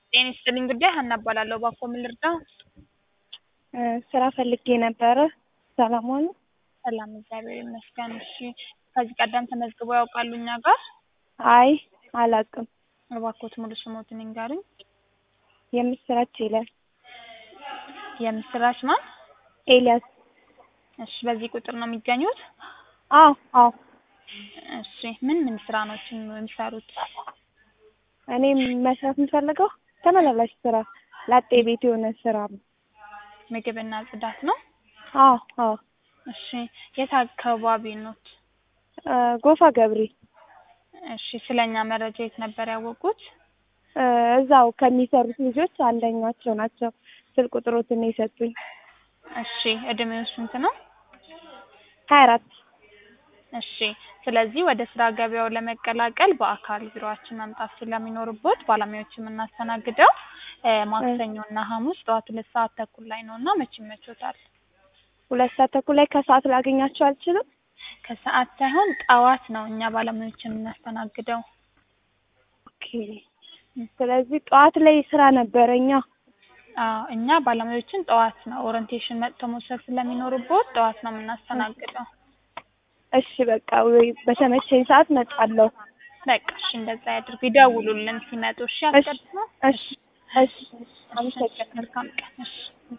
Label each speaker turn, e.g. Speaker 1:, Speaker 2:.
Speaker 1: ጤና ይስጥልኝ ጉዳይ ሀና እባላለሁ። እባክዎ ምን ልርዳው?
Speaker 2: ስራ ፈልጌ ነበረ። ሰላም ዋሉ?
Speaker 1: ሰላም እግዚአብሔር ይመስገን። እሺ ከዚህ ቀደም ተመዝግበው ያውቃሉ እኛ ጋር?
Speaker 2: አይ አላውቅም።
Speaker 1: እባክዎት ሙሉ ስሞትን ይንገሩኝ?
Speaker 2: የምስራች ኤልያስ።
Speaker 1: የምስራች ማን?
Speaker 2: ኤልያስ።
Speaker 1: እሺ በዚህ ቁጥር ነው የሚገኙት?
Speaker 2: አዎ አዎ።
Speaker 1: እሺ ምን ምን ስራ ነው የሚሰሩት?
Speaker 2: እኔ መስራት የምፈልገው ተመላላሽ ስራ ላጤ ቤት የሆነ ስራ ነው።
Speaker 1: ምግብና ጽዳት ነው?
Speaker 2: አዎ አዎ።
Speaker 1: እሺ የት አካባቢ ኖት?
Speaker 2: ጎፋ ገብሬ።
Speaker 1: እሺ ስለኛ መረጃ የት ነበር ያወቁት?
Speaker 2: እዛው ከሚሰሩት ልጆች አንደኛቸው ናቸው ስልክ ቁጥሮትን የሰጡኝ።
Speaker 1: እሺ እድሜው ስንት ነው?
Speaker 2: ሀያ አራት
Speaker 1: እሺ ስለዚህ ወደ ስራ ገበያው ለመቀላቀል በአካል ቢሮአችን መምጣት ስለሚኖርቦት ባለሙያዎች የምናስተናግደው ማክሰኞ እና ሐሙስ ጠዋት ሁለት ሰዓት ተኩል ላይ ነው እና መቼ ይመቾታል?
Speaker 2: ሁለት ሰዓት ተኩል ላይ ከሰዓት ላገኛቸው አልችልም?
Speaker 1: ከሰዓት ሳይሆን ጠዋት ነው እኛ ባለሙያዎች የምናስተናግደው።
Speaker 2: ኦኬ ስለዚህ ጠዋት ላይ ስራ ነበረኛ።
Speaker 1: አዎ እኛ ባለሙያዎችን ጠዋት ነው ኦሪንቴሽን መጥቶ መውሰድ ስለሚኖርቦት ጠዋት ነው የምናስተናግደው።
Speaker 2: እሺ በቃ ወይ በተመቸኝ ሰዓት መጣለሁ።
Speaker 1: በቃ እሺ እንደዛ ያድርጉ። ይደውሉልን ሲመጡ። እሺ አስቀድመው።
Speaker 2: እሺ እሺ አመሰግናለሁ።
Speaker 1: መልካም ቀን። እሺ